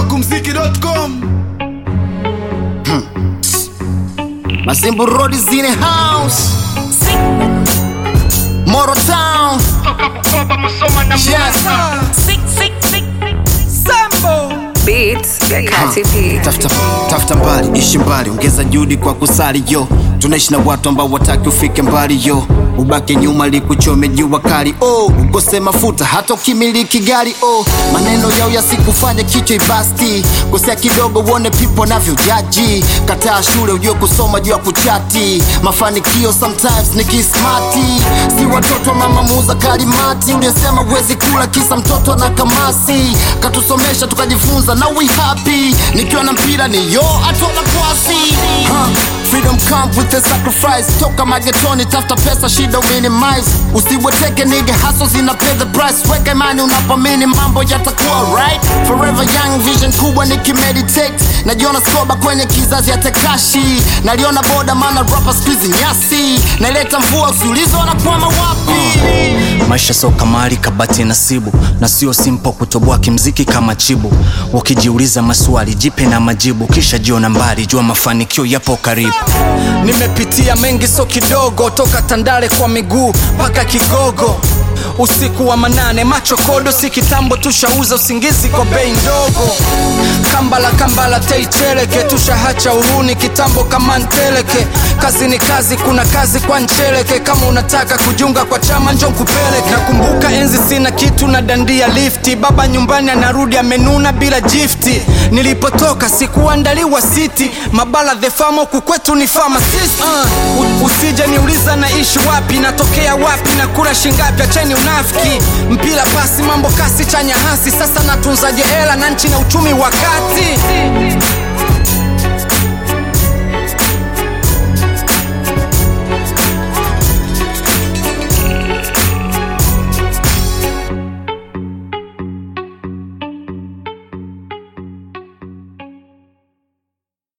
smokumziki.com Masimbu Road is in the house. Moro Town. Yes. Beats ya Kati P. Tafuta, tafuta mbali, ishi mbali, ongeza juhudi kwa kusali yo. Tunaishi na watu ambao wataki ufike mbali yo, ubaki nyuma likuchome jua kali oh, ukose mafuta hata ukimiliki gari oh, maneno yao yasikufanye kichwa ibasti, kosea kidogo uone pipo navyo jaji, kataa shule ujue kusoma juu ya kuchati, mafanikio sometimes ni kismati, si watoto wa mama muuza kalimati, uliyesema uwezi kula kisa mtoto na kamasi, katusomesha tukajifunza na we happy, nikiwa na mpira ni yo atona kwasi huh. Freedom come with the sacrifice toka magetoni tafuta pesa shida minimize usiweteke nige haso zina pay the price weka imani unapamini mambo yatakuwa right forever young vision kubwa nikimeditate najiona skoba kwenye kizazi ya tekashi naliona boda maana rapa skuizi nyasi naileta mvua usiulizo wanakwama wapi maisha sio kamari kabati nasibu na sio simpo kutoboa kimziki kama chibu ukijiuliza maswali jipe na majibu kisha jiona mbali jua mafanikio yapo karibu nimepitia mengi so kidogo toka tandale kwa miguu mpaka kigogo usiku wa manane macho kodo si kitambo tushauza usingizi kwa bei ndogo kambala kambala teicheleke tushahacha uhuni kitambo kama nteleke kazi ni kazi kuna kazi kwa ncheleke kama unataka kujunga kwa chama njo kupeleke nakumbuka enzi sina kitu na dandia lifti baba nyumbani anarudi amenuna bila jifti nilipotoka sikuandaliwa siti mabala the famo kukwetu ni pharmacist uh, u- usije niuliza naishi wapi natokea wapi na kura shingapi acheni unafiki mpira pasi mambo kasi chanya hasi sasa natunzaje hela na nchi na uchumi wakati